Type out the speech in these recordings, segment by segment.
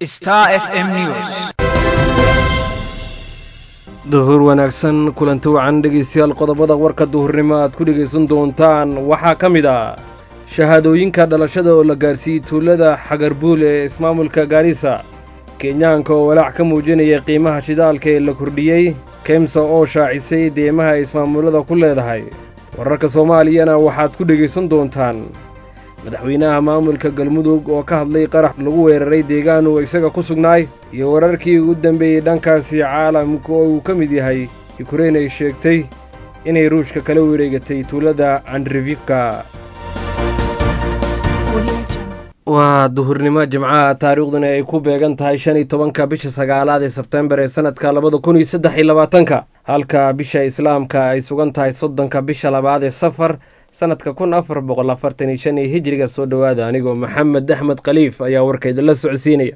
Star FM News. duhur wanaagsan kulanti wacan dhegaystayaal qodobada warka duhurnimo aad ku dhegaysan doontaan waxaa ka mid ah shahaadooyinka dhalashada oo la gaarsiiyey tuulada xagarbuul ee ismaamulka gaarisa kenyaanka oo walaac ka muujinaya qiimaha shidaalka ee la kordhiyey kemsa oo shaacisay deemaha ay ismaamulada ku leedahay wararka soomaaliyana waxaad ku dhegaysan doontaan madaxweynaha maamulka galmudug oo ka hadlay qarax lagu weeraray deegaan uu isaga ku sugnaay iyo wararkii ugu dambeeyey dhankaasi caalamka oo uu ka mid yahay yukrain ay sheegtay inay ruushka kala wareegatay tuulada andrevivka waa duhurnimo jimcaha taariikhduna ay ku beegan tahay shan iyo tobanka bisha sagaalaad ee sebtembar ee sanadka labada kun iyo saddex iyo labaatanka halka bisha islaamka ay sugan tahay soddonka bisha labaad ee safar sanadka kun afar boqol afartan iyo shan iyo hijriga soo dhowaada anigoo maxamed axmed khaliif ayaa warkayda la socodsiinaya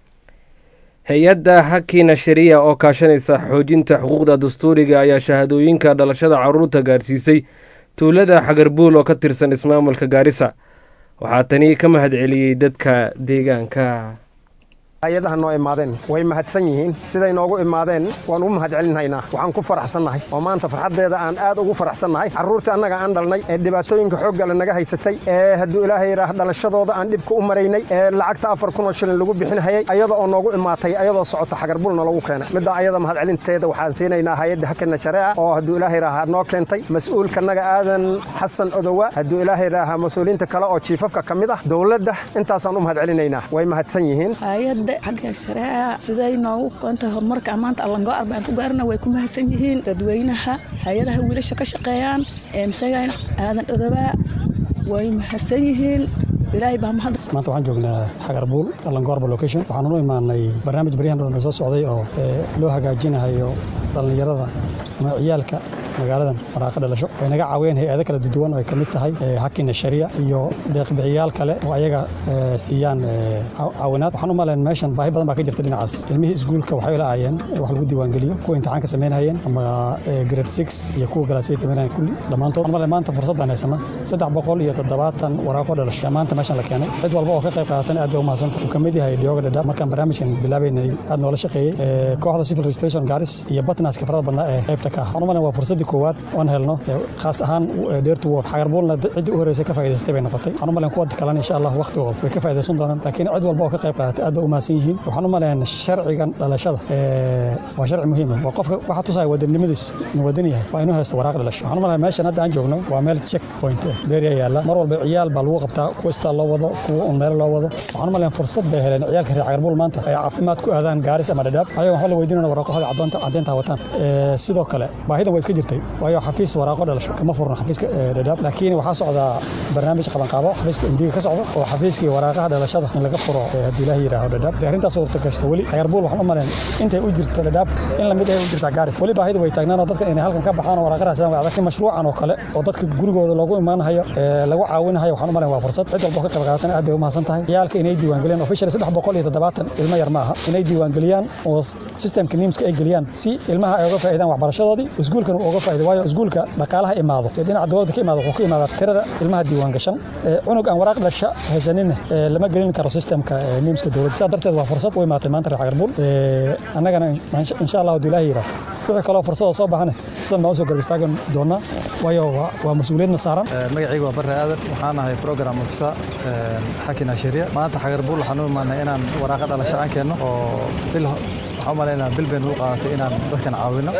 hay-adda hakina shariya oo kaashanaysa xoojinta xuquuqda dastuuriga ayaa shahaadooyinka dhalashada caruurta gaarsiisay tuulada xagarbuul oo ka tirsan ismaamulka gaarisa waxaa tani ka mahad celiyey dadka deegaanka hay-adaha noo imaadeen way mahadsan yihiin siday noogu imaadeen waan u mahad celinhaynaa waxaan ku faraxsannahay oo maanta farxaddeeda aan aad ugu faraxsannahay carruurtii annaga aan dhalnay ee dhibaatooyinka xooggale naga haysatay ee hadduu ilaahay yidhaah dhalashadooda aan dhibka u maraynay ee lacagta afar kunoo shilin lagu bixinhayay ayada oo noogu imaatay ayadoo socota xagarbulna lagu keenay middaa ayada mahad celinteeda waxaan siinaynaa hay-adda hakana shareeca oo hadduu ilaahay yidhaaha noo keentay mas-uulkanaga aadan xasan odowa hadduu ilaahay yidhaaha mas-uuliyiinta kale oo jiifafka ka mid ah dowladda intaasaan u mahad celinaynaa way mahadsan yihiin xagga shareeca siday noogu qoontahay horumarka maanta allango arba aan ku gaarana way ku mahadsan yihiin dadweynaha hay-adaha wiilasha ka shaqeeyaan eemsagayna aadan odobaa way mahadsan yihiin ilaahay baa mahad maanta waxaan joognaa xagarbuul allangoorba location waxaan u imaanay barnaamij baryahan dhan soo socday oo loo hagaajinahayo dhallinyarada ama ciyaalka magaaladan maraaqa dhalasho way naga caawiyeen hay-ado kala duwan oo ay ka mid tahay hakina sharia iyo deeqbixiyaal kale oo ayaga siiyaan caawinaad waxaan u malayn meeshan baahi badan baa ka jirta dhinacaas ilmihii iskuulka waxay la aayeen wax lagu diiwaangeliyo kuwa imtixaanka samaynayeen ama grade six iyo kuwa galaasiyada samaynayeen kulli dhammaantood waxaan malayn maanta fursad baan haysanaa saddex boqol iyo toddobaatan waraaqo dhalasho maanta meeshan la keenay cid walba oo ka qayb qaadatan aad bay u mahadsanta uu ka mid yahay dhiyooga dhadhaab markaan barnaamijkan bilaabaynay aad noola shaqeeyey kooxda civil registration garis iyo batnaska farada badnaa ee qaybta ka ah waxaan u malayn waa fursaddii koowaad oon helno khaas ahaan dheertu ward xagarbuulna ciddii u horreysay ka faa'idaystay bay noqotay waxaan u malayn kuwa kalena insha allah waqtigooda way ka faa'idaysan doonaan laakiin cid walba oo ka qayb qaadatay aad bay u mahadsan yihiin waxaan u malayn sharcigan dhalashada waa sharci muhiim ah waa qofka waxa tusaya wadanimadiis inuu wadan yahay waa inuu haysto waraaq dhalasho waxaan u malayn meeshan hadda aan joogno waa meel check point ah beeriya yaalla mar walba ciyaal baa lagu qabtaa kuwa istaa loo wado kuwa un meelo loo wado waxaan u malayn fursad bay heleen ciyaalka reer xagarbuul maanta ay caafimaad ku aadaan gaaris ama dhadhaab ayago waxba la weydiinana waraaqahooda caddeynta wataan sidoo kale baahidan way iska jirtay waayo xafiis waraaqo dhalasho kama furno xafiiska dhadhaab laakiin waxaa socdaa barnaamij qabanqaabo xafiiska emdiga ka socdo oo xafiiskii waraaqaha dhalashada in laga furo haddii ilaahi yidhaaho dhadhaab dee arrintaas suurta gashta weli xagarbuul waxaan u malayn intay u jirto dhadhaab in lamid ay u jirtaa gaaris weli baahida way taagnaanoo dadka inay halkan ka baxaan oo waraaqa raadsadaan way adag in mashruucan oo kale oo dadka gurigooda loogu imaanahayo lagu caawinahayo waxaan u malayn waa fursad cid walba ka qayb qaadatan aad bay u mahadsan tahay ciyaalka inay diiwaangeliyaan officially saddex boqol iyo toddobaatan ilmo yar ma aha inay diiwaangeliyaan oo systemka niimska ay geliyaan si ilmaha ay uga faa'iidaan waxbarashadoodii iskuulkan uu uga faa'iido waayo iskuulka dhaqaalaha imaado ee dhinaca dowladda ka imaado wuxuu ka imaadaa tirada ilmaha diiwaan gashan cunug aan waraaq dhasha haysaninna lama gelin karo systemka niimska dowladda sidaa darteed waa fursad u imaatay maanta reer xagarbuul annagana insha allah hadduu ilaahi yidhaah wixii kaloo fursada soo baxane sidan baan usoo garab istaagan doonaa waayo waa mas-uuliyadna saaran magacaygu waa barre aadan waxaan ahay program ofisa xakina sharia maanta xagarbuul waxaan u imaanay inaan waraaqa dhalasho aan keenno oo bil waxaan u malaynaa bil baynu u qaadatay inaan dadkan caawino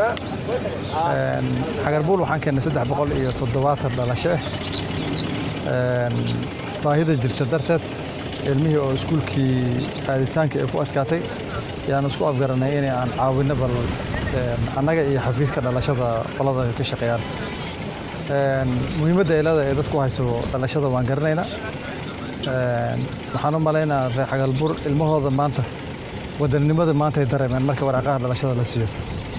xagarbuul waxaan keennay saddex boqol iyo toddobaatan dhalasho ah baahida jirta darteed ilmihii oo iskuulkii aaditaankii ay ku adkaatay yaan isku afgaranay inay aan caawinno bal annaga iyo xafiiska dhalashada qolada ay ka shaqeeyaan muhiimadda eelada ee dadku hayso dhalashada waan garanaynaa waxaan u malaynaa reer xagalbuur ilmahooda maanta wadannimada maanta ay dareemeen marka waraaqaha dhalashada la siiyo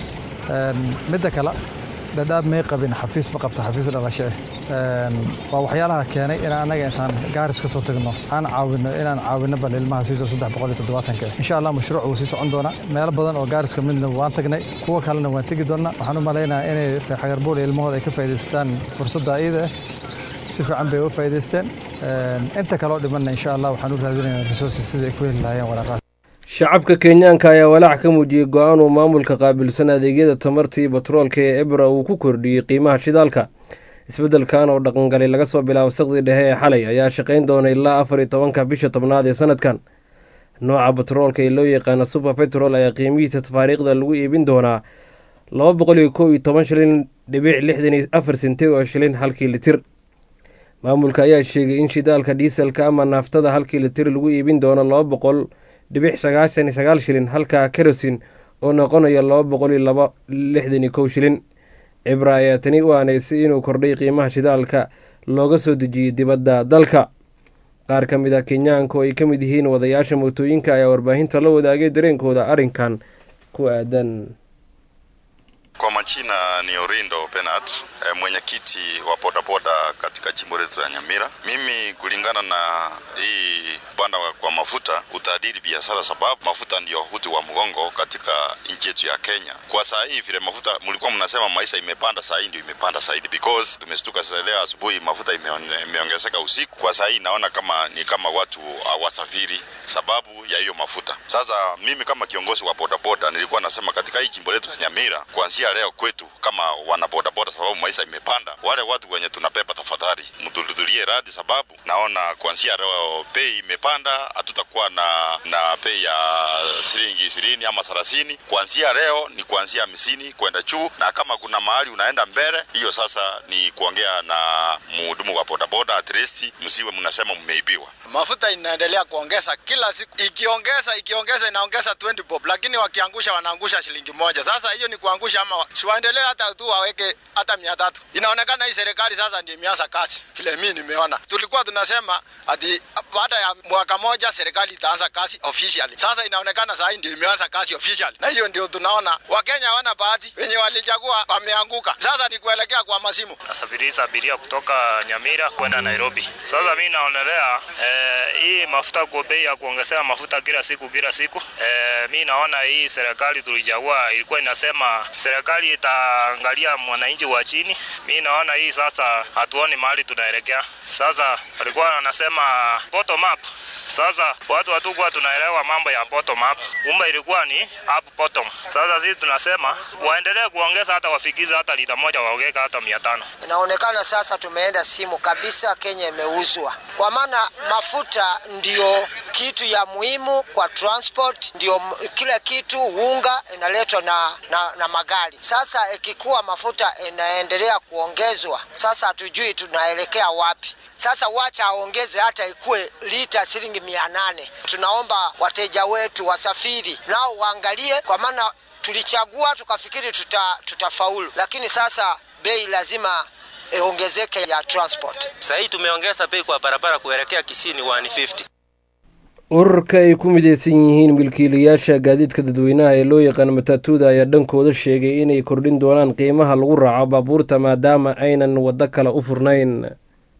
midda kale dhadhaab may qabin xafiis ma qabto xafiis dhalasho ah waa waxyaalaha keenay inaan annaga intaan gaaris ka soo tagno aan caawino inaan caawino bal ilmaha siiso saddex boqol iyo toddobaatanka insha allah mashruuc wuu sii socon doonaa meelo badan oo gaaris ka midna waan tagnay kuwa kalena waan tegi doonaa waxaan u malaynayaa inay reer xagarbuul ilmahooda ay ka faa'iidaystaan fursadda iyada ah si fiican bay uga faa'iidaysteen inta kaloo dhimanna insha allah waxaan u raadinaynaa resources sidai ay ku heli lahaayeen waraaqaha shacabka kenyaanka ayaa walaac ka muujiyey go-aan uu maamulka qaabilsan adeegyada tamartii batroolka ee ebra uu ku kordhiyey qiimaha shidaalka isbeddelkan oo dhaqangalay laga soo bilaabo saqdi dhexe ee xalay ayaa shaqayn doona ilaa afar iyo tobanka bisha tobnaad ee sanadkan nooca batroolka ee loo yaqaana super petrol ayaa qiimihiisa tafaariikhda lagu iibin doonaa laba boqol iyo kow iyo toban shilin dhibic lixdan iyo afar sente oo shilin halkii litir maamulka ayaa sheegay in shidaalka diiselka ama naaftada halkii litir lagu iibin doono laba boqol dhibic sagaashan iyo sagaal shilin halka kerosin oo noqonaya laba boqol iyo laba lixdan iyo kow shilin cibra ayaa tani u aaneysay inuu kordhay qiimaha shidaalka looga soo dejiyey dibadda dalka qaar ka mid a kenyaanka oo ay ka mid yihiin wadayaasha mootooyinka ayaa warbaahinta la wadaagay dareenkooda arrinkan ku aadan Kwa majina ni Orindo Bernard, e, mwenyekiti wa bodaboda katika jimbo letu la Nyamira. Mimi kulingana na hii banda kwa mafuta utaadiri biashara, sababu mafuta ndiyo uti wa mgongo katika nchi yetu ya Kenya. Kwa saa hii vile mafuta mlikuwa mnasema maisha imepanda, saa hii ndio imepanda zaidi because tumestuka sasa leo asubuhi mafuta imeonge- imeongezeka usiku. Kwa saa hii naona kama ni kama watu hawasafiri sababu ya hiyo mafuta. Sasa mimi kama kiongozi wa bodaboda nilikuwa nasema katika hii jimbo letu la Nyamira, kuanzia leo kwetu kama wana bodaboda, sababu maisha imepanda, wale watu wenye tunabeba, tafadhali mtuhudhurie radi, sababu naona kuanzia leo bei imepanda, hatutakuwa na na bei ya shilingi ishirini ama thelathini. Kuanzia leo ni kuanzia hamsini kwenda juu, na kama kuna mahali unaenda mbele, hiyo sasa ni kuongea na mhudumu wa bodaboda, at least msiwe mnasema mmeibiwa. mafuta inaendelea kuongeza kila siku, ikiongeza ikiongeza inaongeza 20 bob, lakini wakiangusha wanaangusha shilingi moja. Sasa hiyo ni kuangusha, ama siwaendelee hata tu waweke hata mia tatu. Inaonekana hii serikali sasa ndio imeanza kazi, vile mimi nimeona. Tulikuwa tunasema ati baada ya mwaka moja serikali itaanza kazi officially. Sasa inaonekana saa hii ndio imeanza kazi officially, na hiyo ndio tunaona Wakenya hawana bahati, wenye walichagua wameanguka. Sasa ni kuelekea kwa masimu. nasafirisha abiria kutoka Nyamira kwenda Nairobi. Sasa mi naonelea eh, hii mafuta kwa bei ya kuongezea mafuta kila siku kila siku eh, mi naona hii serikali tulichagua ilikuwa inasema serikali itaangalia mwananchi wa chini. Mi naona hii sasa hatuoni mahali tunaelekea. Sasa walikuwa wanasema bottom up sasa watu hatukuwa tunaelewa mambo ya bottom up, kumbe ilikuwa ni up bottom. Sasa sisi tunasema waendelee kuongeza, hata wafikize hata lita moja waongeka hata mia tano. Inaonekana sasa tumeenda simu kabisa, Kenya imeuzwa, kwa maana mafuta ndio kitu ya muhimu kwa transport, ndio m- kila kitu. Unga inaletwa na, na, na magari. Sasa ikikuwa mafuta inaendelea kuongezwa, sasa hatujui tunaelekea wapi. Sasa wacha aongeze hata ikuwe lita shilingi mia nane. Tunaomba wateja wetu wasafiri nao waangalie, kwa maana tulichagua tukafikiri tuta, tutafaulu, lakini sasa bei lazima iongezeke ya transport. Sasa hii tumeongeza bei kwa barabara kuelekea Kisini 150. ururka ay ku mideysan yihiin milkiilayaasha gaadiidka dadweynaha ee loo yaqaano matatuuda ayaa dhankooda sheegay inay kordhin doonaan qiimaha lagu raaco baabuurta maadaama aynan waddo kale u furnayn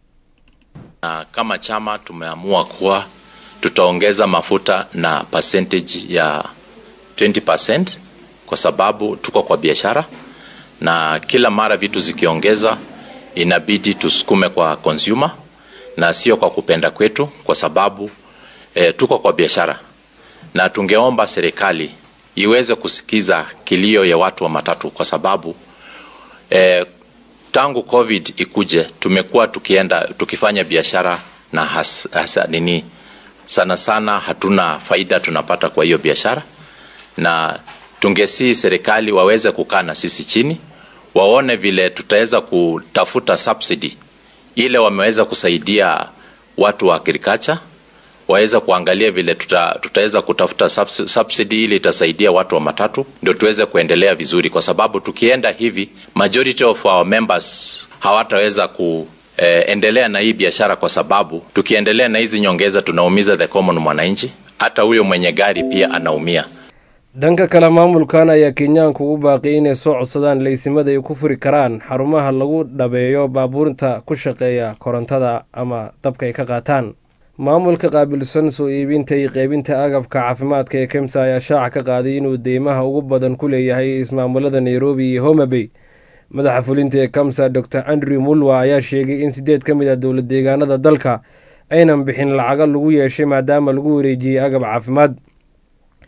na kama chama tumeamua kuwa tutaongeza mafuta na percentage ya 20% kwa sababu tuko kwa biashara na kila mara vitu zikiongeza inabidi tusukume kwa consumer na sio kwa kupenda kwetu kwa sababu e, tuko kwa biashara na tungeomba serikali iweze kusikiza kilio ya watu wa matatu kwa sababu e, tangu covid ikuje tumekuwa tukienda tukifanya biashara na has, hasa nini sana sana hatuna faida tunapata kwa hiyo biashara na tungesii serikali waweze kukaa na sisi chini waone vile tutaweza kutafuta subsidy ile wameweza kusaidia watu wa agriculture waweze kuangalia vile tuta, tutaweza kutafuta subs- subsidy ili itasaidia watu wa matatu ndio tuweze kuendelea vizuri kwa sababu tukienda hivi majority of our members hawataweza ku eh, endelea na hii biashara kwa sababu tukiendelea na hizi nyongeza tunaumiza the common mwananchi hata huyo mwenye gari pia anaumia dhanka kale maamulkan ayaa kenyaanku ugu baaqiyay inay soo codsadaan laysimada ay ku furi karaan xarumaha lagu dhabeeyo baabuurta ku shaqeeya korontada ama dabka ay ka qaataan maamulka qaabilsan soo iibinta iyo qeybinta agabka caafimaadka ee kemsa ayaa shaaca ka qaaday inuu deymaha ugu badan ku leeyahay ismaamulada nairobi iyo homabay madaxa fulinta ee kamsa dor andrew mulwa ayaa sheegay in sideed ka mid ah dowlad deegaanada dalka aynan bixin lacago lagu yeeshay maadaama lagu wareejiyey agab caafimaad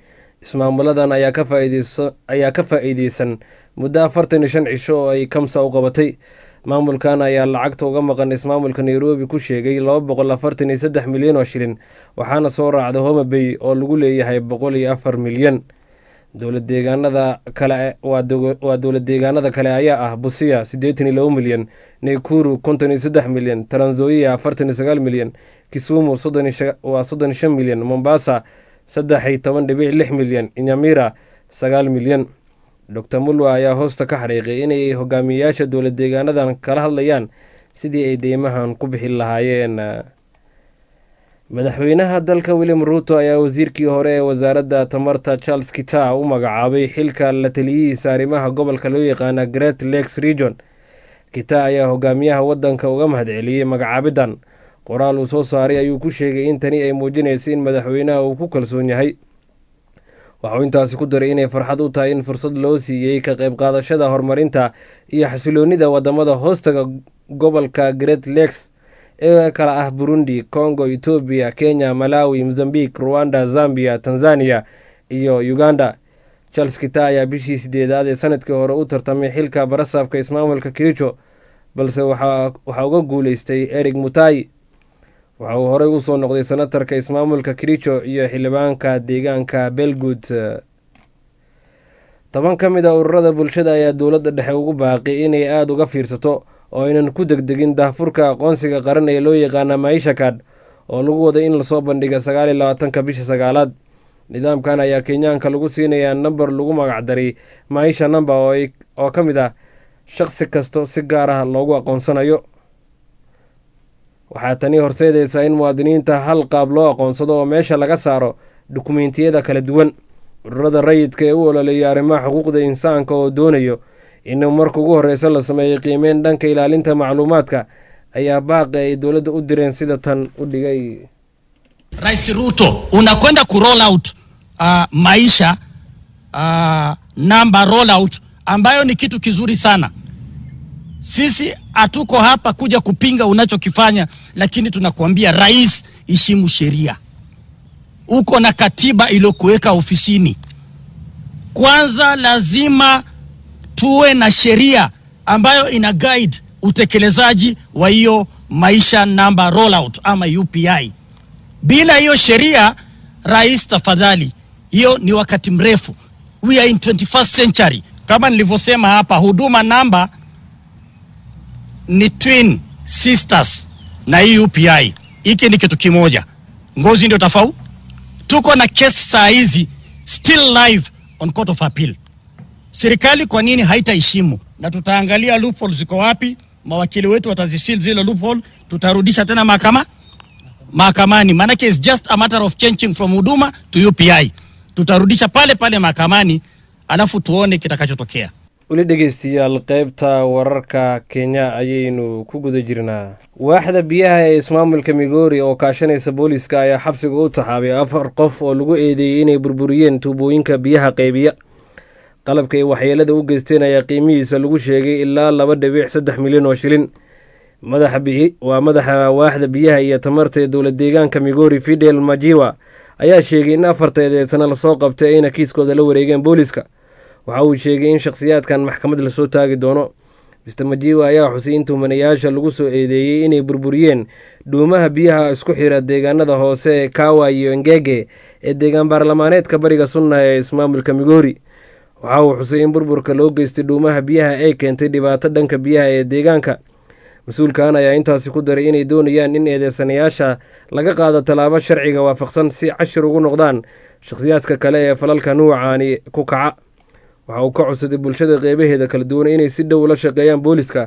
ismaamuladan ayaa ka faa'iideysa ayaa ka faa'iideysan muddo afartan iyo shan cisho oo ay kamsa u qabatay maamulkan ayaa lacagta uga maqan ismaamulka nairobi ku sheegay laba boqol afartan iyo saddex milyan oo shilin waxaana soo raacda homa bay oo lagu leeyahay boqol iyo afar milyan dowlad deegaanada kale waa dowlad deegaanada kale ayaa ah busia siddeetan iyo labo milyan naykuru konton iyo saddex milyan taranzoia afartan iyo sagaal milyan kisumu waa soddon iyo shan milyan mombasa saddex iyo toban dhibic lix milyan inyamira sagaal milyan doctor mulwa ayaa hoosta ka xariiqay inay hogaamiyeyaasha dowlad deegaanadan kala hadlayaan sidii ay deymahan ku bixi lahaayeen madaxweynaha dalka william ruuto ayaa wasiirkii hore ee wasaaradda tamarta charles kita u magacaabay xilka la taliyihiisa arrimaha gobolka loo yaqaana great lakes region kita ayaa hogaamiyaha wadanka uga mahadceliyey magacaabidan qoraal uu soo saaray ayuu ku sheegay in tani ay muujinaysa in madaxweynaha uu ku kalsoon yahay waxauu intaasi ku daray inay farxad u tahay in fursad loo siiyey ka qayb qaadashada horumarinta iyo xasiloonida wadamada hoostaga gobolka great lakes ee kala ah burundi congo etoobiya kenya malawi mozambique rwanda zambia tanzania iyo uganda charles kita ayaa bishii sideedaad ee sanadkii hore u tartamay xilka barasaabka ismaamulka kericho balse waxaa uga guuleystay erig mutai waxa uu horey usoo noqday senatarka ismaamulka kericho iyo xildhibaanka deegaanka belgood toban ka mid a ururada bulshada ayaa dowladda dhexe ugu baaqi inay aada uga fiirsato oo aynan ku degdegin daahfurka aqoonsiga qaran ee loo yaqaana maisha kad oo lagu waday in lasoo bandhiga sagaal iyo labaatanka bisha sagaalaad nidaamkan ayaa kenyaanka lagu siinayaa namber lagu magacdaray maisha number oo ka mid ah shaqsi kasto si gaar ah loogu aqoonsanayo waxaa tani horseedaysaa in muwaadiniinta hal qaab loo aqoonsado oo meesha laga saaro dukumeentiyada kala duwan ururada rayidka ee u ololeeya arrimaha xuquuqda insaanka oo doonayo in marka ugu horreysa la sameeyey qiimeyn dhanka ilaalinta macluumaadka ayaa baaqi ay dowladda u direen sida tan u dhigay Rais Ruto unakwenda ku roll out uh, maisha uh, namba roll out ambayo ni kitu kizuri sana. Sisi hatuko hapa kuja kupinga unachokifanya, lakini tunakuambia rais, heshimu sheria. Uko na katiba iliyokuweka ofisini. Kwanza lazima tuwe na sheria ambayo ina guide utekelezaji wa hiyo maisha namba rollout ama UPI. Bila hiyo sheria, rais, tafadhali, hiyo ni wakati mrefu. We are in 21st century. Kama nilivyosema hapa, huduma namba ni twin sisters na hii UPI. Hiki ni kitu kimoja, ngozi ndio tofauti. Tuko na kesi saa hizi still live on court of appeal. Serikali kwa nini haitaheshimu? Na tutaangalia loophole ziko wapi, mawakili wetu watazisil zile loophole, tutarudisha tena mahakama mahakamani, maanake is just a matter of changing from huduma to UPI. Tutarudisha pale pale mahakamani, alafu tuone kitakachotokea. weli dhegeystayaal qeybta wararka kenya ayaynu ku guda jirnaa waaxda biyaha ee ismaamulka migoori oo kaashanaysa booliska ayaa xabsiga u taxaabay afar qof oo lagu eedeeyey inay burburiyeen tuubooyinka biyaha qeybiya qalabka ay waxyeelada u geysteen ayaa qiimihiisa lagu sheegay ilaa laba dhibic saddex milyan oo shilin madaxa bihi waa madaxa waaxda biyaha iyo tamarta ee dowlad deegaanka migoori fidel majiwa ayaa sheegay in afarta eedeysana lasoo qabtay ayna kiiskooda la wareegeen booliska waxa uu sheegay in shakhsiyaadkan maxkamad lasoo taagi doono mister majiwa ayaa xusay in tuhmanayaasha lagu soo eedeeyey inay burburiyeen dhuumaha biyaha isku xira deegaanada hoose ee kawa iyo ngege ee deegaan baarlamaaneedka bariga sunna ee ismaamulka migoori waxa uu xusay in burburka loo geystay dhuumaha biyaha ay keentay dhibaato dhanka biyaha ee deegaanka mas-uulkan ayaa intaasi ku daray inay doonayaan in eedeysanayaasha laga qaado tallaabo sharciga waafaqsan si cashir ugu noqdaan shakhsiyaadka kale ee falalka nuucaani ku kaca waxa uu ka codsaday bulshada qeybaheeda kala duwan inay si dhow la shaqeeyaan booliska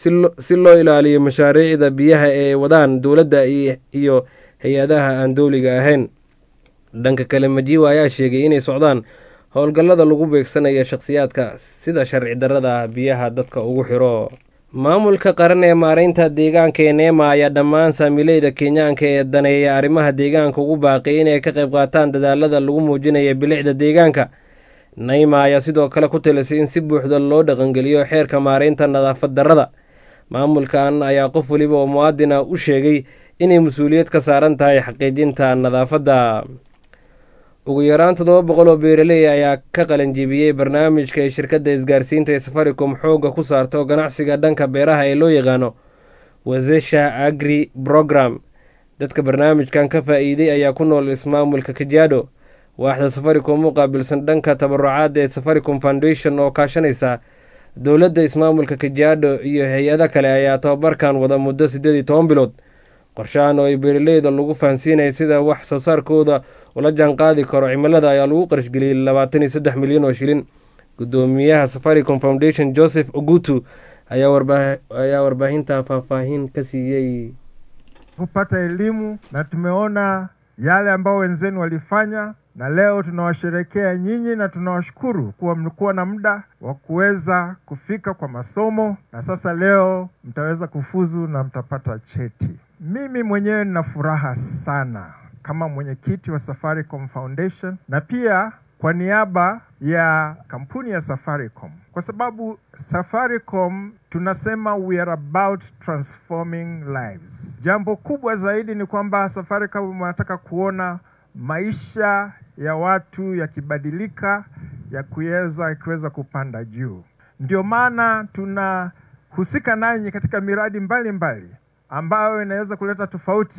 si loo ilaaliyo mashaariicda biyaha ee wadaan dowladda iyo hay-adaha aan dowliga ahayn dhanka kale majiwa ayaa sheegay inay socdaan howlgallada lagu beegsanaya shakhsiyaadka sida sharci darrada biyaha dadka ugu xiro maamulka qaran ee maareynta deegaanka ee neema ayaa dhammaan saamileyda kenyaanka ee daneeya arrimaha deegaanka ugu baaqay inay ka qayb qaataan dadaalada lagu muujinaya bilicda deegaanka nayma ayaa sidoo kale ku talisay in si buuxda loo dhaqangeliyo xeerka maareynta nadaafad darrada maamulkan ayaa qof weliba oo muwaadin ah u sheegay inay mas-uuliyad ka saaran tahay xaqiijinta nadaafadda ugu yaraan toddoba boqol oo beeraley ayaa ka qalanjibiyey barnaamijka ay shirkadda isgaarsiinta ee safaricom xoogga ku saarto ganacsiga dhanka beeraha ee loo yaqaano wazesha agri program dadka barnaamijkan ka faa-iiday ayaa ku nool ismaamulka kajaado waaxda safaricom u qaabilsan dhanka tabarucaadda ee safaricom foundation oo kaashanaysa dowladda ismaamulka kajaado iyo hay-ado kale ayaa tababarkan wada muddo siddeed iyo toban bilood qorshahan oo ay beeraleyda lagu fahansiinaya sida wax soo saarkooda ula jaan qaadi karo cimilada ayaa lagu qarashgeliyey labaatan iyo saddex milyan oo shilin gudoomiyaha safaricom foundation joseph ogutu ayaa warbaahinta faahfaahin ka siiyey kupata elimu na tumeona yale ambao wenzenu walifanya na leo tunawasherekea nyinyi na tunawashukuru kuwa mlikuwa na muda wa kuweza kufika kwa masomo na sasa leo mtaweza kufuzu na mtapata cheti. Mimi mwenyewe nina furaha sana kama mwenyekiti wa Safaricom Foundation na pia kwa niaba ya kampuni ya Safaricom, kwa sababu Safaricom tunasema we are about transforming lives. Jambo kubwa zaidi ni kwamba Safaricom wanataka kuona maisha ya watu yakibadilika, ya kuweza yakiweza kupanda juu. Ndio maana tunahusika nanyi katika miradi mbalimbali mbali, ambayo inaweza kuleta tofauti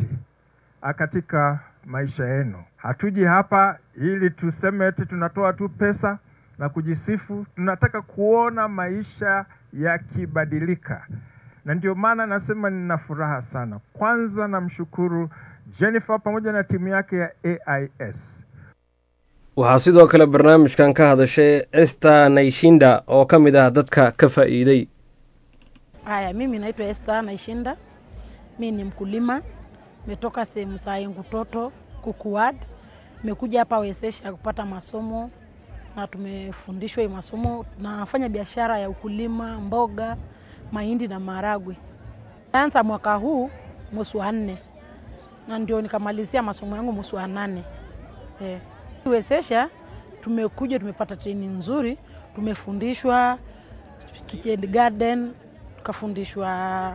katika maisha yenu. Hatuji hapa ili tuseme eti tunatoa tu pesa na kujisifu. Tunataka kuona maisha yakibadilika, na ndio maana nasema nina furaha sana. Kwanza namshukuru Jennifer pamoja na timu yake ya AIS. waxaa sidoo kale barnaamijkan ka hadashay esta naishinda oo ka mid ah dadka ka faa'iiday Haya, mimi naitwa Esther Naishinda. Mi ni mkulima, metoka sehemu za Engutoto Kukuwad. Nimekuja hapa Wezesha kupata masomo na tumefundishwa hii masomo. Nafanya biashara ya ukulima, mboga, mahindi na maharagwe. Anza mwaka huu mwezi wa nne na ndio nikamalizia masomo yangu mwezi wa nane. Eh. Wezesha tumekuja tumepata training nzuri, tumefundishwa kitchen garden, tukafundishwa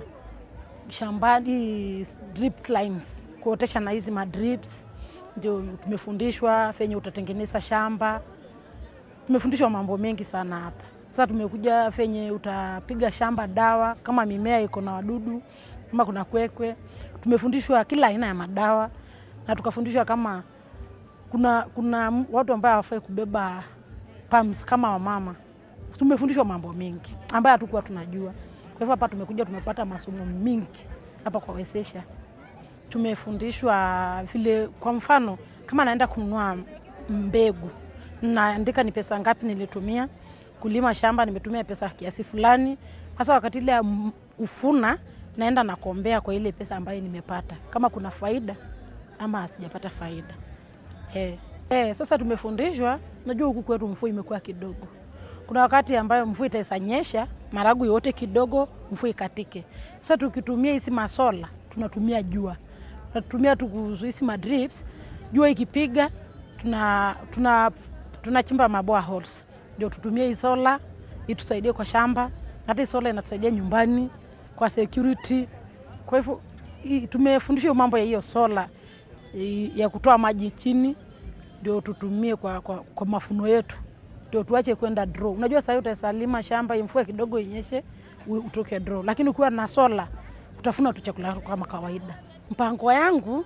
shambani drip lines, kuotesha na hizi madrips, ndio tumefundishwa venye utatengeneza shamba. Tumefundishwa mambo mengi sana hapa. Sasa tumekuja venye utapiga shamba dawa, kama mimea iko na wadudu, kama kuna kwekwe. Tumefundishwa kila aina ya madawa na tukafundishwa kama kuna kuna watu ambao hawafai kubeba pumps kama wamama. Tumefundishwa mambo mengi ambayo hatukuwa tunajua. Kwa hivyo hapa tumekuja tumepata masomo mingi hapa kwa Wezesha. Tumefundishwa vile, kwa mfano kama naenda kununua mbegu, naandika ni pesa ngapi nilitumia kulima shamba, nimetumia pesa kiasi fulani. Sasa wakati ile ya kufuna, naenda nakombea kwa ile pesa ambayo nimepata, kama kuna faida ama sijapata faida. Eh. Eh, sasa tumefundishwa, najua huku kwetu mvua imekuwa kidogo. Kuna wakati ambayo mvua itaisanyesha, maragu yote kidogo, mvua ikatike. Sasa tukitumia hizi masola, tunatumia jua. Tunatumia hizi madrips, jua ikipiga, tuna tuna tunachimba maboa holes. Ndio tutumie hii sola itusaidie kwa shamba. Hata hii sola inatusaidia nyumbani kwa security. Kwa hivyo tumefundishwa mambo ya hiyo sola ya kutoa maji chini ndio tutumie kwa, kwa, kwa mafuno yetu ndio tuache kwenda draw. Unajua sasa utasalima shamba mvua kidogo inyeshe utoke draw, lakini ukiwa na sola utafuna tu chakula kama kawaida. Mpango yangu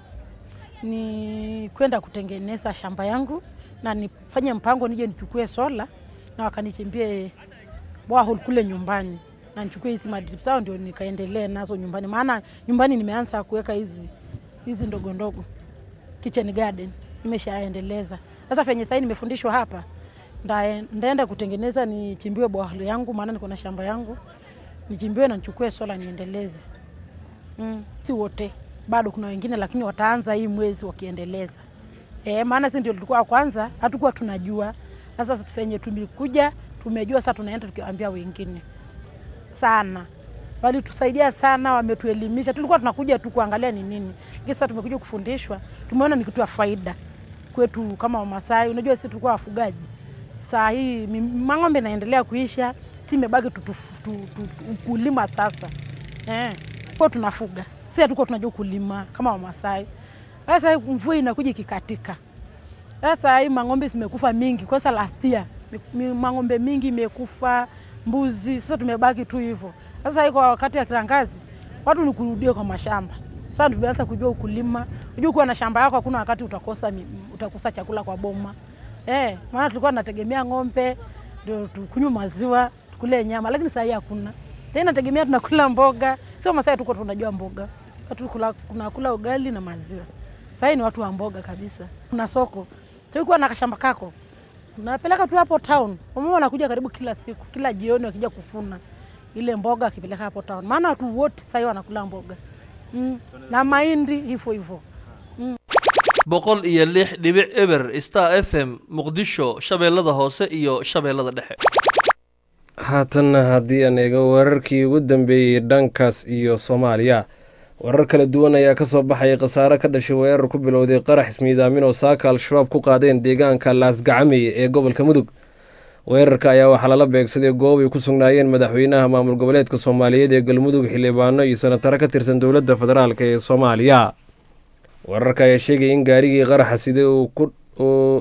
ni kwenda kutengeneza shamba yangu na nifanye mpango nije nichukue sola na wakanichimbie borehole kule nyumbani na nichukue hizi madrip zao ndio nikaendelee nazo nyumbani, maana nyumbani nimeanza kuweka hizi hizi ndogo ndogo kitchen garden nimeshaendeleza. Sasa venye sasa nimefundishwa hapa, ndaenda kutengeneza nichimbiwe borehole yangu, maana niko na shamba yangu, nichimbiwe na nichukue sola niendeleze. Mm, si wote bado, kuna wengine lakini wataanza hii mwezi wakiendeleza. E, maana si ndio tulikuwa kwanza, hatukuwa tunajua. Sasa venye tumekuja tumejua, sasa tunaenda tukiambia wengine sana walitusaidia sana, wametuelimisha. Tulikuwa tunakuja tu kuangalia ni nini, lakini sasa tumekuja kufundishwa, tumeona ni kitu ya faida kwetu kama Wamasai. Unajua sisi tulikuwa wafugaji, saa hii mang'ombe inaendelea kuisha, si imebaki ukulima sasa eh, kwa tunafuga si hatukuwa tunajua kulima kama Wamasai. Sasa mvua inakuja ikikatika, Sasa hii mang'ombe zimekufa mingi, kwanza last year mi- mi- mang'ombe mingi imekufa, mbuzi. Sasa tumebaki tu hivyo. Sasa hii kwa wakati ya kiangazi watu ni kurudia kwa mashamba. Sasa tumeanza kujua ukulima. Unajua kuwa na shamba yako hakuna wakati utakosa mi- utakosa chakula kwa boma. Eh, maana tulikuwa tunategemea ng'ombe ndio tukunywe maziwa, tukule nyama, lakini sasa hii hakuna. Tena tegemea tunakula mboga. Sio Masai tuko tunajua mboga. Watu kula tunakula ugali na maziwa. Sasa hii ni watu wa mboga kabisa. Kuna soko. Sio kuwa na kashamba kako. Unapeleka tu hapo town. Wamama wanakuja karibu kila siku, kila jioni wakija kufuna ile mboga akipeleka hapo town. Maana watu wote sasa hivi wanakula mboga. Mm. Na mahindi hivyo hivyo. Mm. boqol iyo lix dhibic eber star f m muqdisho shabeellada hoose iyo shabeellada dhexe haatanna haddii aan eego wararkii ugu dambeeyey dhankaas iyo soomaaliya warar kala duwan ayaa ka soo baxayay khasaare ka dhashay weerar ku bilowday qarax ismiidaamin oo saaka al-shabaab ku qaadeen deegaanka laasgacamey ee gobolka mudug weerarka ayaa waxaa lala beegsaday goob ay ku sugnaayeen madaxweynaha maamul goboleedka soomaaliyeed ee galmudug xildhibaano iyo sanataro ka tirsan dowladda federaalk ee soomaaliya wararka ayaa sheegaya in gaarigii qaraxa sida uu ku uu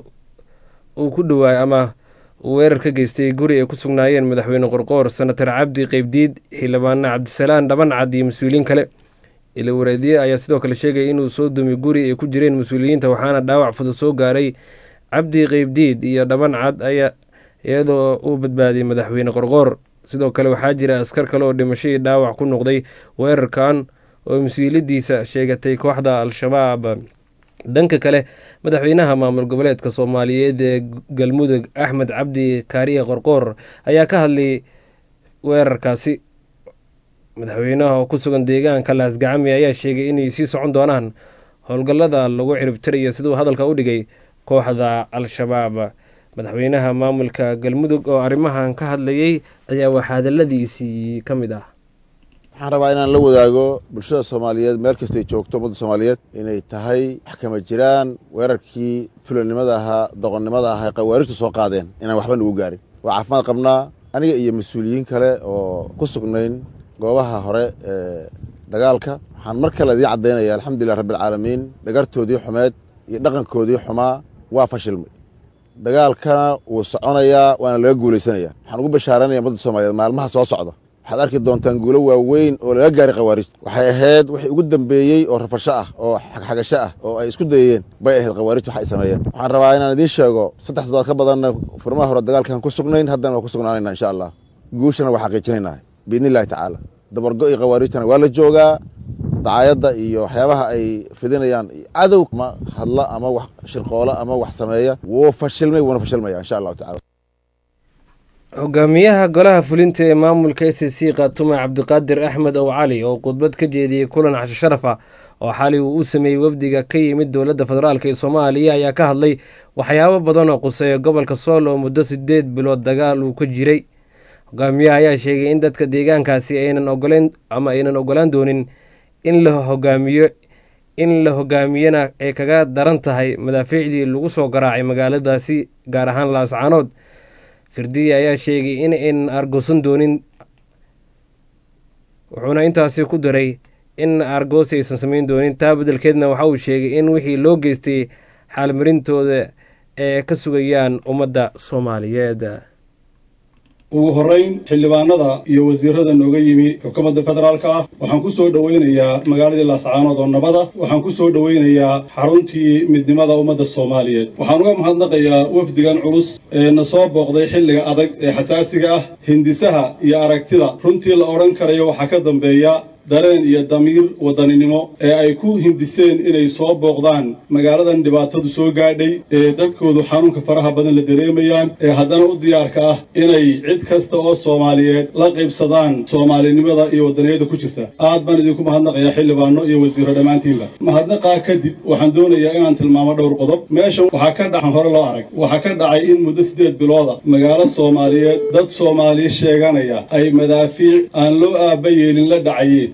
uu ku dhawaay ama uu weerar ka geystay guri ay ku sugnaayeen madaxweyne qorqoor senatar cabdi qeybdiid xildhibaano cabdisalaan dhabancad iyo mas-uuliyiin kale ilawareediye ayaa sidoo kale sheegaya inuu soo dumay guri ay ku jireen mas-uuliyiinta waxaana dhaawac fudud soo gaaray cabdi qeybdiid iyo dhabancad ayaa iyadoo uu badbaadiyey madaxweyne qorqoor sidoo kale waxaa jira askar kale oo dhimasho iyo dhaawac ku noqday weerarkan oo mas-uuliyadiisa sheegatay kooxda al-shabaab dhanka kale madaxweynaha maamul goboleedka soomaaliyeed ee galmudug axmed cabdi kaariye qorqoor ayaa ka hadlay weerarkaasi madaxweynaha oo ku sugan deegaanka laasgacami ayaa sheegay inay sii socon doonaan howlgallada lagu ciribtirayo siduu hadalka u dhigay kooxda al-shabaab madaxweynaha maamulka galmudug oo arrimahan ka hadlayay ayaa waxaa hadaladiisii ka mid ah waxaan rabaa inaan la wadaago bulshada soomaaliyeed meel kastay joogto ummadda soomaaliyeed inay tahay wax kama jiraan weerarkii fulanimada ahaa doqonnimada ahaa ee khawaarijtu soo qaadeen inaan waxba nagu gaarin waa caafimaad qabnaa aniga iyo mas-uuliyiin kale oo ku sugnayn goobaha hore ee dagaalka waxaan mar kale idiin caddaynaya alxamdulilah rabbialcaalamiin dhagartoodii xumeed iyo dhaqankoodii xumaa waa fashilmay dagaalkana wuu soconayaa waana laga guulaysanayaa waxaan ugu bashaaranaya ummadda soomaaliyeed maalmaha soo socda waxaad arki doontaan guulo waaweyn oo laga gaaray khawaarijta waxay ahayd wixii ugu dambeeyey oo rafasho ah oo xagxagasho ah oo ay isku dayeen bay ahayd khawaarijta wax ay sameeyeen waxaan rabaa inaan idiin sheego saddex toddobaad ka badanna furmaha hore dagaalkan ku sugnayn haddana waa ku sugnaanayna insha allah guushana waa xaqiijinaynaa biidni illahi tacaala dabargo iyo khawaarijtana waa la joogaa dacaayadda iyo waxyaabaha ay fidinayaan cadow ma hadla ama wax shirqoola ama wax sameeya wuu fashilmay wuuna fashilmaya insha allahu tacala hogaamiyaha golaha fulinta ee maamulka s c khaatume cabdiqaadir axmed ow cali oo khudbad ka jeediyey kulan casho sharaf ah oo xali uu u sameeyey wafdiga ka yimid dowladda federaalk ee soomaaliya ayaa ka hadlay waxyaabo badan oo quseeya gobolka sool oo muddo sideed bilood dagaal uu ka jiray hogaamiyaha ayaa sheegay in dadka deegaankaasi aynan ogoleyn ama aynan ogolaan doonin in la hogaamiyo in la hogaamiyana ay kaga daran tahay madaafiicdii lagu soo garaacay magaaladaasi gaar ahaan laascaanood firdiya ayaa sheegay in aynan argoosan doonin wuxuuna intaasi ku daray in argoosi aysan samayn doonin taa beddelkeedna waxa uu sheegay in wixii loo geystay xaalmarintooda ee ka sugayaan ummadda soomaaliyeed ugu horrayn xildhibaanada iyo wasiirada nooga yimi xukuumadda federaalka ah waxaan ku soo dhowaynayaa magaaladii laascaanood oo nabada waxaan ku soo dhowaynayaa xaruntii midnimada ummadda soomaaliyeed waxaan uga mahadnaqayaa wafdigan culus ee na soo booqday xilliga adag ee xasaasiga ah hindisaha iyo aragtida runtii la odhan karayo waxaa ka dambeeya dareen iyo damiir wadaninimo ee ay ku hindiseen inay soo booqdaan magaaladan dhibaatadu soo gaadhay ee dadkoodu xanuunka faraha badan la dareemayaan ee haddana u diyaarka ah inay cid kasta oo soomaaliyeed la qaybsadaan soomaalinimada iyo wadaniyada ku jirta aad baan idinku mahadnaqayaa xildhibaano iyo wasiiro dhammaantiinba mahadnaqaa kadib waxaan doonayaa inaan tilmaamo dhowr qodob meeshan waxaa ka dhacan hore loo arag waxaa ka dhacay in muddo siddeed bilooda magaalo soomaaliyeed dad soomaaliya sheeganaya ay madaafiic aan loo aaba yeelin la dhacayeen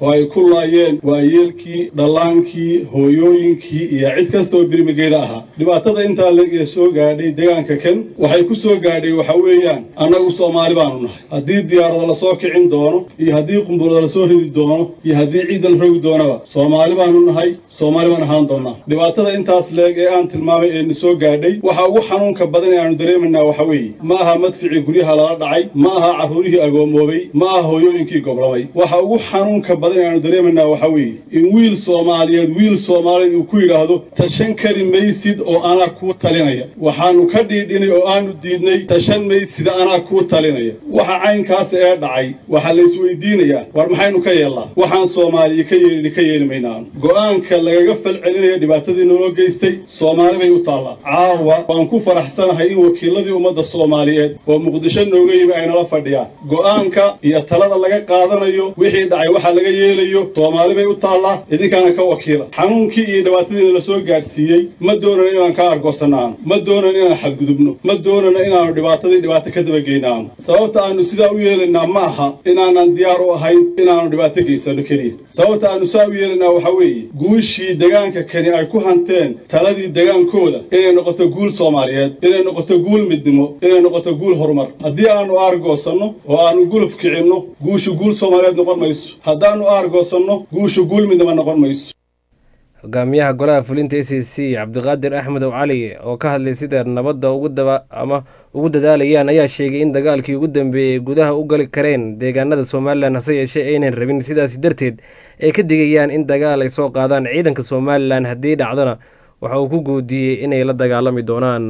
oo ay ku laayeen waayeelkii dhallaankii hooyooyinkii iyo cid kasta oo birmigeeda ahaa dhibaatada intaa la soo gaadhay deegaanka kan waxay ku soo gaadhay waxa weeyaan annagu soomaali baanu nahay haddii diyaarada lasoo kicin doono iyo haddii qumburada lasoo ridi doono iyo haddii ciidda la rogi doonaba soomaali baanu nahay soomaali baan ahaan doonaa dhibaatada intaas leeg ee aan tilmaamay ee na soo gaadhay waxa ugu xanuunka badan ee aanu dareemaynaa waxa weeye ma aha madficii guryaha lala dhacay ma aha carruurihii agoomoobay ma aha hooyooyinkii goblamay waxa ugu xanuunka badan ee aanu dareemaynaa waxa weeye in wiil soomaaliyeed wiil soomaaliyeed uu ku yidhaahdo tashan kari maysid oo anaa kuu talinaya waxaanu ka dhiidhinay oo aanu diidnay tashan maysida anaa kuu talinaya waxa caynkaas ee dhacay waxaa la isweydiinayaa war maxaynu ka yeellaa waxaan soomaaliya ka yeelini ka yeeli maynaanu go'aanka lagaga falcelinaya dhibaatadii naloo geystay soomaali bay u taallaa caawa waan ku faraxsanahay in wakiiladii ummadda soomaaliyeed oo muqdisho nooga yimi ay nala fadhiyaan go'aanka iyo talada laga qaadanayo wixii dhacay waxa laga yeelayo soomaali bay u taallaa idinkaana ka wakiila xanuunkii iyo dhibaatadiina la soo gaadhsiiyey ma doonana inaan ka argosanaano ma doonana inaan xadgudubno ma doonana inaanu dhibaatadii dhibaato ka dabageynaano sababta aanu sidaa u yeelaynaa ma aha inaanan diyaar u ahayn inaanu dhibaato geysano keliya sababta aanu saa u yeelaynaa waxaa weeye guushii degaanka kani ay ku hanteen taladii degaankooda inay noqoto guul soomaaliyeed inay noqoto guul midnimo inay noqoto guul horumar haddii aanu aargoosanno oo aanu guluf kicinno guushu guul soomaaliyeed noqon mayso haddaannu aargoosanno guushu guul midnimo noqon mayso hogaamiyaha golaha fulinta a c c cabdiqaadir axmedow cali oo ka hadlay sida nabadda ugu daba ama ugu dadaalayaan ayaa sheegay in dagaalkii ugu dambeeyey gudaha u gali kareen deegaanada somalilan hase yeeshee aynan rabin sidaasi darteed ay ka digayaan in dagaal ay soo qaadaan ciidanka somalilan haddii dhacdona waxa uu ku guudiyey inay la dagaalami doonaan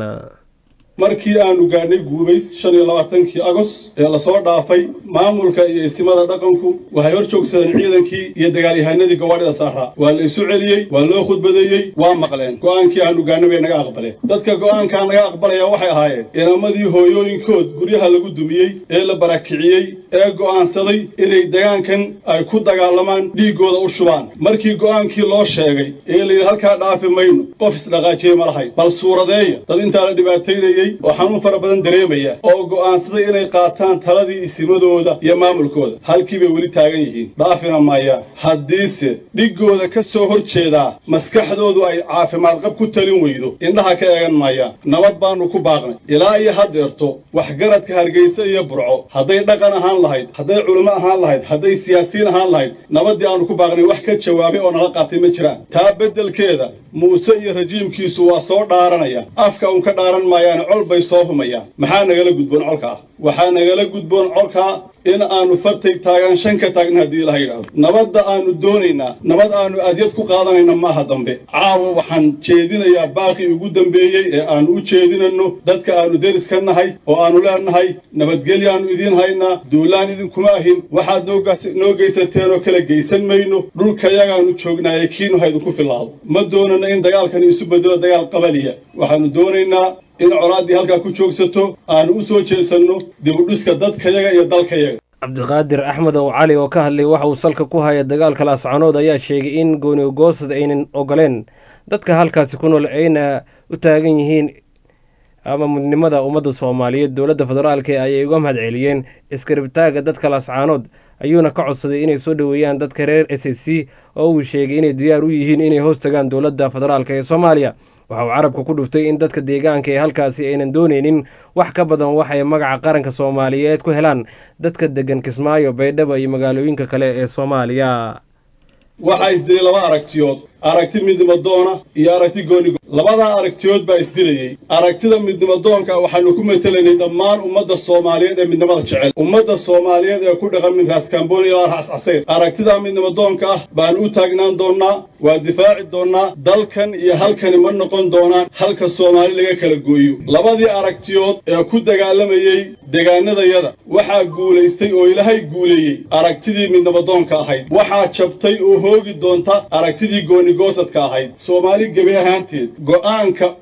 markii aanu gaadhnay guubays shan iyo labaatankii agos ee lasoo dhaafay maamulka iyo istimada dhaqanku waxay hor joogsadeen ciidankii iyo dagaalyahanadii gawaadhida saaraa waa la isu celiyey waa loo khudbadeeyey waa maqleen go'aankii aanu gaadhnay bay naga aqbaleen dadka go'aankaa naga aqbalaya waxay ahaayeen inamadii hooyooyinkood guryaha lagu dumiyey ee la barakiciyey ee go'aansaday inay degaankan ay ku dagaalamaan dhiiggooda u shubaan markii go'aankii loo sheegay ee layidhi halkaa dhaafi mayno qof isdhaqaajiyey ma lahayn bal suuradeeya dad intaa la dhibaataynayey oo xanuun fara badan dareemaya oo go'aansaday inay qaataan taladii isimadooda iyo maamulkooda halkii bay weli taagan yihiin dhaafina maayaan haddiise dhiggooda ka soo hor jeedaa maskaxdoodu ay caafimaad qab ku talin weydo indhaha ka eegan maayaan nabad baannu ku baaqnay ilaa iyo haddeerto waxgaradka hargeysa iyo burco hadday dhaqan ahaan lahayd hadday culimo ahaan lahayd hadday siyaasiyiin ahaan lahayd nabaddii aannu ku baaqnay wax ka jawaabay oo nala qaatay ma jiraan taa beddelkeeda muuse iyo rajiimkiisu waa soo dhaaranaya afka uun ka dhaaran maayaane col bay soo humayaan maxaa nagala gudboon colkaa waxaa nagala gudboon colkaa in aanu fartay taagaan shan ka taagna haddii ilaha yidhaahdo nabadda aanu doonaynaa nabad aanu adyad ku qaadanayna maaha dambe caawa waxaan jeedinayaa baaqii ugu dambeeyey ee aanu u jeedinanno dadka aanu deris ka nahay oo aanu leenahay nabadgelyaannu idiin haynaa duulaan idinkuma ahin waxaad noo geysateen oo kala geysan mayno dhulkayagaannu joognaaye kiinu ha idinku filaado ma doonana in dagaalkani isu bedelo dagaal qabaliya waxaannu doonaynaa in colaaddii halkaa ku joogsato aanu u soo jeesanno dibudhiska dadkayaga iyo dalkayaga cabdiqaadir axmed ow cali oo ka hadlay waxa uu salka ku haya dagaalka laascanood ayaa sheegay in goonigoosad aynan ogoleen dadka halkaasi ku nool ayna u taagan yihiin ama mudnimada ummadda soomaaliyeed dowladda federaalka ayay uga mahad celiyeen iskaribtaaga dadka laascaanood ayuuna ka codsaday inay soo dhoweeyaan dadka reer s s c oo uu sheegay inay diyaar u yihiin inay hoos tagaan dowladda federaalk ee soomaaliya waxa uu carabka ku dhuftay in dadka deegaanka ee halkaasi aynan doonaynin wax ka badan waxay magaca qaranka soomaaliyeed ku helaan dadka degan kismaayo baydhabo iyo magaalooyinka kale ee soomaaliya waxaa isdilay laba aragtiyood aragti midnimadoona iyo aragti goonigo labadaa aragtiyood baa isdilayey aragtida midnimadoonka waxaanu ku matelaynay dhammaan ummadda soomaaliyeed ee midnimada jecel ummadda soomaaliyeed ee ku dhaqan min raaskambooni ilaa raas casayr aragtidaa midnimadoonka ah baanu u taagnaan doonnaa waa difaaci doonnaa dalkan iyo halkani ma noqon doonaan halka soomaali laga kala gooyo labadii aragtiyood ee ku dagaalamayey degaanadayada waxaa guulaystay oo ilaahay guuleeyey aragtidii midnimadoonka ahayd waxaa jabtay oo hoogi doonta aragtidii gooni goosadka ahayd soomaali gebi ahaanteed go'aanka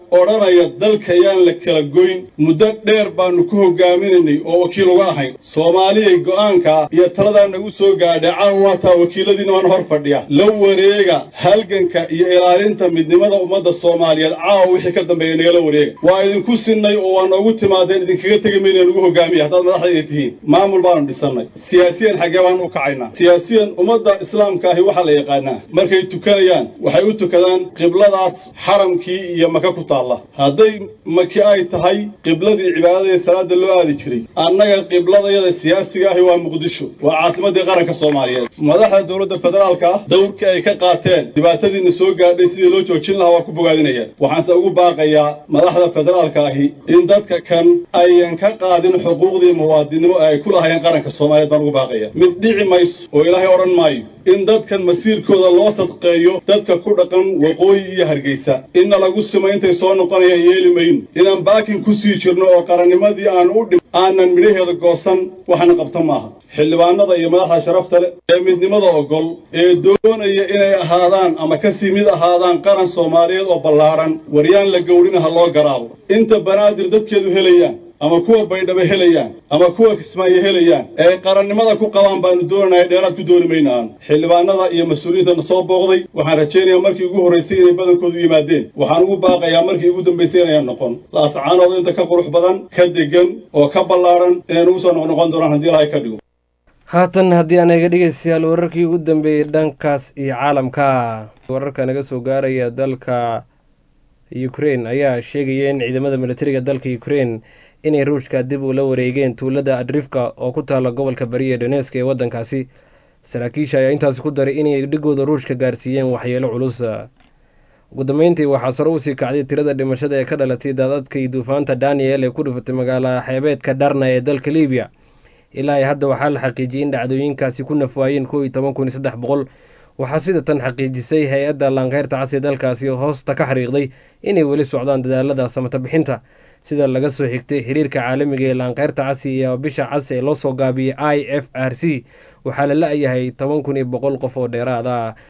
odhanaya dalka yaan la kala goyn muddo dheer baannu ku hogaaminaynay oo wakiil uga ahayn soomaaliyay go'aanka iyo taladaa nagu soo gaadhay caawa waataa wakiiladiina waan hor fadhiya la wareega halganka iyo ilaalinta midnimada ummadda soomaaliyeed caawa wixii ka dambeeya nagala wareega waa idinku sinnay oo waa noogu timaadeen idinkaga tegi mayna nagu hogaamiya haddaad madaxdayda tihiin maamul baanu dhisannay siyaasiyan xaggee baanu u kacaynaa siyaasiyan ummadda islaamka ahi waxaa la yaqaanaa markay tukanayaan waxay u tukadaan qibladaas xaramkii iyo maka ku taalla hadday maki ay tahay qibladii cibaadada ee salaada loo aadi jiray annaga qibladayada siyaasiga ahi waa muqdisho waa caasimaddii qaranka soomaaliyeed madaxda dowladda federaalka ah dowrkii ay ka qaateen dhibaatadiina soo gaadhay sidii loo joojin lahaa waa ku bogaadinaya waxaanse ugu baaqayaa madaxda federaalka ahi in dadka kan ayan ka qaadin xuquuqdii muwaadinimo ee ay ku lahaayeen qaranka soomaaliyeed baan ugu baaqaya mid dhici mayso oo ilaahay odhan maayo in dadkan masiirkooda loo sadqeeyo dadka ku dhaqan waqooyi iyo hargeysa inna lagu simo intay soo noqonayaan yeeli mayno inaan baakin ku sii jirno oo qarannimadii aan u dhim aanan midhaheeda goosan waxna qabta maaha xildhibaanada iyo madaxda sharafta leh ee midnimada ogol ee doonaya inay ahaadaan ama ka sii mid ahaadaan qaran soomaaliyeed oo ballaadhan waryaan la gowrina ha loo garaabo inta banaadir dadkeedu helayaan ama kuwa baydhaba helayaan ama kuwa kismaayo helayaan ee qarannimada ku qabaan baanu doonanaya dheeraad ku dooni mayna aanu xildhibaanada iyo mas-uuliyiintana soo booqday waxaan rajaynayaa markii ugu horraysay inay badankoodu yimaadeen waxaan ugu baaqayaa markii ugu dambaysay inayaan noqon laascaanooda inta ka qurux badan ka degan oo ka ballaadhan inay nagu soo noqnoqon doonaan haddii ilaahay ka dhigo haatan haddii aan eega dhegeystayaal wararkii ugu dambeeyey dhankaas iyo caalamka wararka naga soo gaaraya dalka ukrein ayaa sheegaya in ciidamada militariga dalka ukrein inay ruushka dib ula wareegeen tuulada adrifka oo ku taala gobolka bariya donesk ee waddankaasi saraakiisha ayaa intaasi ku daray inay dhigooda ruushka gaarsiiyeen waxyeelo culus ugu dambeyntii waxaa sare usii kacday tirada dhimashada ee ka dhalatay daadadkii duufaanta daniel ee ku dhufatay magaala xeebeedka dharna ee dalka libiya ilaa hadda waxaa la xaqiijiyay in dhacdooyinkaasi ku nafwaayeen koo iyo toban kun iyo saddex boqol waxaa sida tan xaqiijisay hay-adda laankeyrta cas ee dalkaasi hoosta ka xariiqday inay weli socdaan dadaalada samata bixinta sida laga soo xigtay xiriirka caalamiga ee laankeyrta casi iyo bisha cas ee loo soo gaabiyey i f r c waxaa la la-yahay toban kun iyo boqol qof oo dheeraad ah